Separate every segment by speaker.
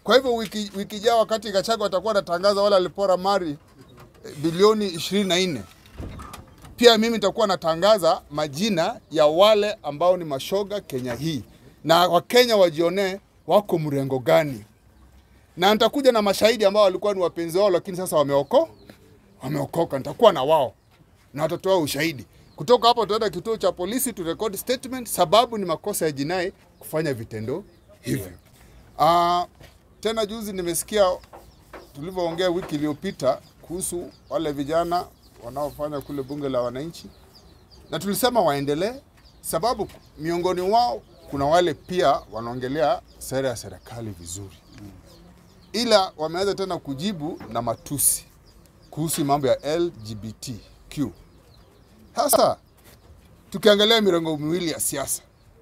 Speaker 1: Kwa hivyo wiki, wiki jao wakati Gachagua atakuwa anatangaza wale walipora mali eh, bilioni 24 pia mimi nitakuwa natangaza majina ya wale ambao ni mashoga Kenya hii, na Wakenya wajionee wako mrengo gani, na nitakuja na mashahidi ambao walikuwa ni wapenzi wao, lakini sasa wameoko wameokoka. Nitakuwa na wao na watatoa ushahidi. Kutoka hapo tutaenda kituo cha polisi tu record statement, sababu ni makosa ya jinai kufanya vitendo hivyo. Ah, tena juzi nimesikia tulivyoongea wiki iliyopita kuhusu wale vijana wanaofanya kule bunge la wananchi, na tulisema waendelee, sababu miongoni wao kuna wale pia wanaongelea sera ya serikali vizuri, ila wameanza tena kujibu na matusi kuhusu mambo ya LGBTQ. Sasa tukiangalia mirengo miwili ya siasa,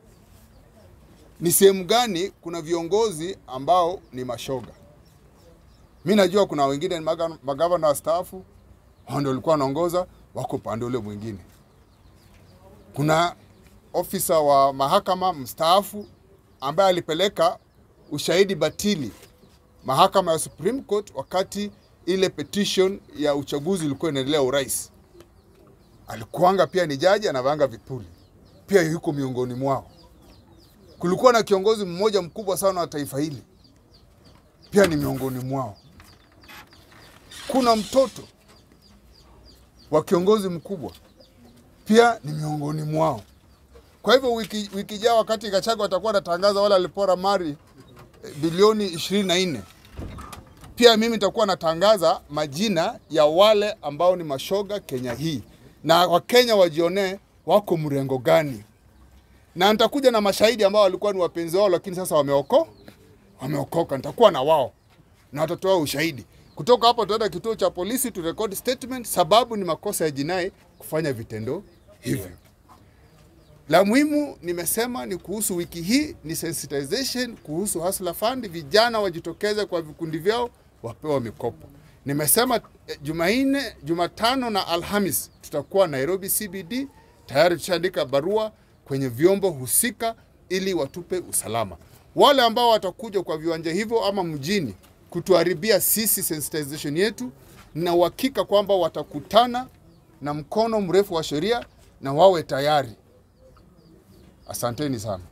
Speaker 1: ni sehemu gani kuna viongozi ambao ni mashoga? Mi najua kuna wengine ni maga- magavana wastaafu, hao ndio walikuwa wanaongoza, wako upande ule mwingine. Kuna ofisa wa mahakama mstaafu ambaye alipeleka ushahidi batili mahakama ya Supreme Court wakati ile petition ya uchaguzi ilikuwa inaendelea urais. Alikuanga pia ni jaji, anavanga vipuli, pia yuko miongoni mwao. Kulikuwa na kiongozi mmoja mkubwa sana wa taifa hili, pia ni miongoni mwao. Kuna mtoto wa kiongozi mkubwa, pia ni miongoni mwao. Kwa hivyo wiki, wiki jao wakati Gachagua atakuwa anatangaza wale walipora mali eh, bilioni 24 pia mimi nitakuwa natangaza majina ya wale ambao ni mashoga Kenya hii, na Wakenya wajionee wako mrengo gani, na nitakuja na mashahidi ambao walikuwa ni wapenzi wao, lakini sasa wameoko wameokoka. Nitakuwa na wao na watatoa ushahidi. Kutoka hapo tutaenda kituo cha polisi tu record statement, sababu ni makosa ya jinai kufanya vitendo hivyo. La muhimu nimesema ni kuhusu wiki hii ni sensitization kuhusu Hustler Fund, vijana wajitokeze kwa vikundi vyao wapewa mikopo. Nimesema eh, Jumanne, Jumatano na Alhamis tutakuwa Nairobi CBD. Tayari tushaandika barua kwenye vyombo husika ili watupe usalama. Wale ambao watakuja kwa viwanja hivyo ama mjini kutuharibia sisi sensitization yetu, na uhakika kwamba watakutana na mkono mrefu wa sheria na wawe tayari. Asanteni sana.